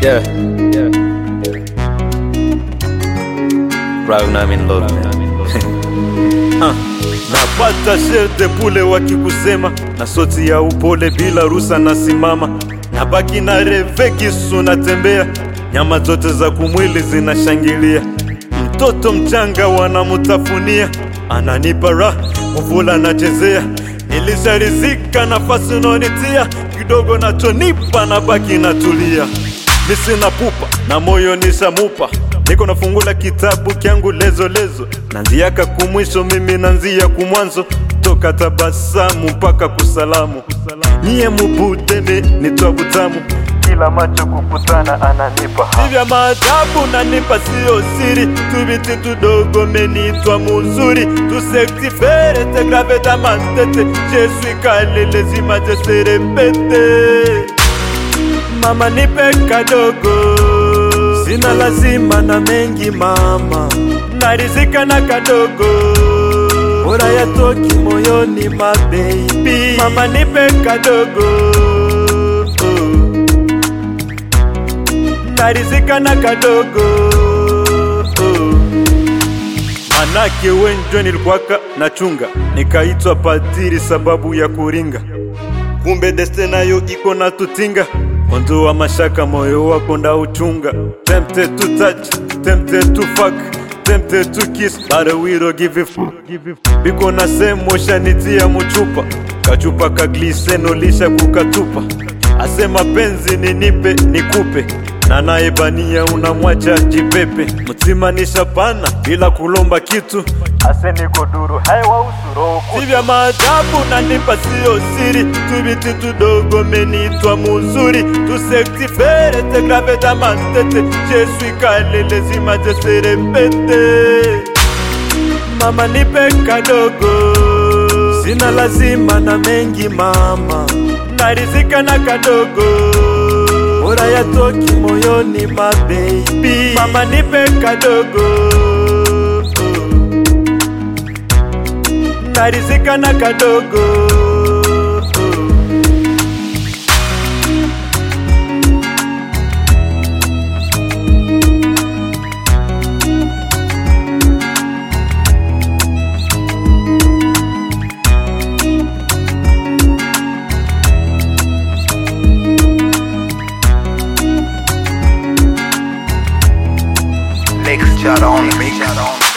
Yeah. Yeah. Right now I'm in love, man. Ha, napata sherde pule wakikusema na soti ya upole bila rusa nasimama nabaki na reve kisu natembea nyama zote za kumwili zinashangilia mtoto mchanga wanamutafunia ananipa raha mvula nachezea nilisharizika nafasi unaonitia kidogo nachonipa nabaki natulia misina pupa na moyo nishamupa niko nafungula kitabu kyangu lezo lezo nanziaka kumwisho mimi nanzia kumwanzo toka tabasamu mpaka kusalamu nyie mubudeme nitwa butamu kila macho kukutana ananipa hivya maajabu nanipa siyo siri tubiti tudogo menitwa muzuri tusektifere tegraveta mantete jesui kalele zimajeserepete mama nipe kadogo sina lazima na mengi mama narizika na kadogo bora yatoki moyoni mabeibi mama nipe kadogo narizika na kadogo manake wenjwe nilikuwaka nachunga nikaitwa padiri sababu ya kuringa kumbe deste nayo iko na tutinga mwanzo wa mashaka moyo wako ndauchunga tempted to touch tempted to fuck tempted to kiss but we don't give a fuck biko na semo shanitia muchupa kachupa ka gliseno lisha kukatupa asema penzi ninipe nikupe na naebania unamwacha jipepe mtima nishapana bila kulomba kitu ase niko duru haiwa usuro sivya maajabu nanipa siyo siri tubiti tudogo menitwa muzuri tusektifere tegraveta mantete jesui kalele zimajeserepete mama nipe kadogo sina lazima na mengi mama narizika na kadogo bora yatoki moyoni mabeibi mama nipe kadogo narizika na kadogo Mix chat on, mix chat on.